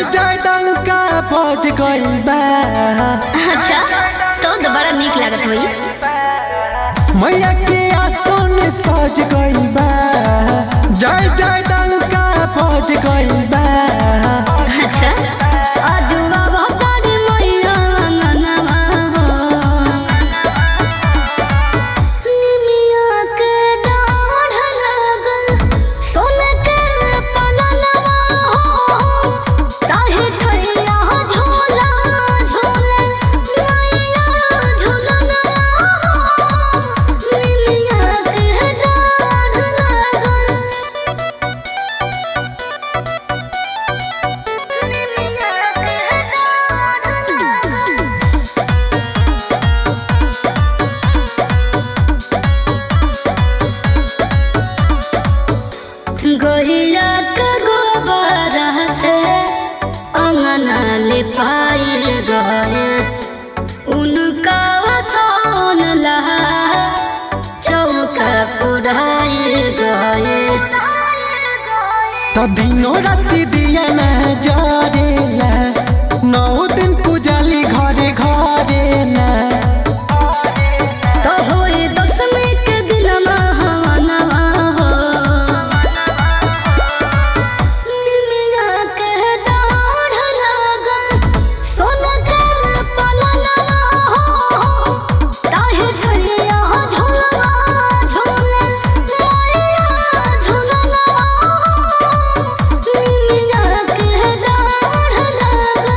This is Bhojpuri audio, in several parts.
जय डंका बज गइल बा अच्छा तो तो बड़ा नीक लागत होई मैया के आसन सज गइल बा जय जय डंका बज गइल बा अच्छा अजुआ भतारी मैया अंगनवा हो निमिया के डाढ़ लागल सोने के पलनवा हो ताहे ठैया झोला झोले मैया झुलनवा हो निमिया के डाढ़ लागल गोहिया के गोबर से अंगना ले पाइल गए उनका वसन लहा चौका पुराइल गए तो दिनों राति दिया ना जरेला नौ दिन पूजाली घरे घरे ना तो होए दसमी के दिन हवनवा हो निमिया के डाढ़ लागल सोना के पलनवा हो ताहे ठैया झोलवा झोले मैया झुलनवा हो निमिया के डाढ़ लागल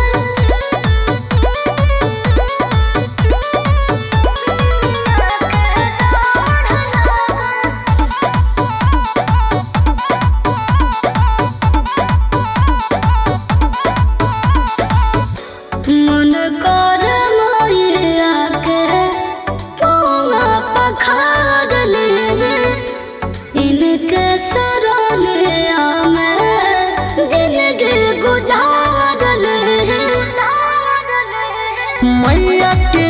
मन कर मैया के पौवा पखार ले इनके सरनिया में जिंदगी गुजार ले मैया के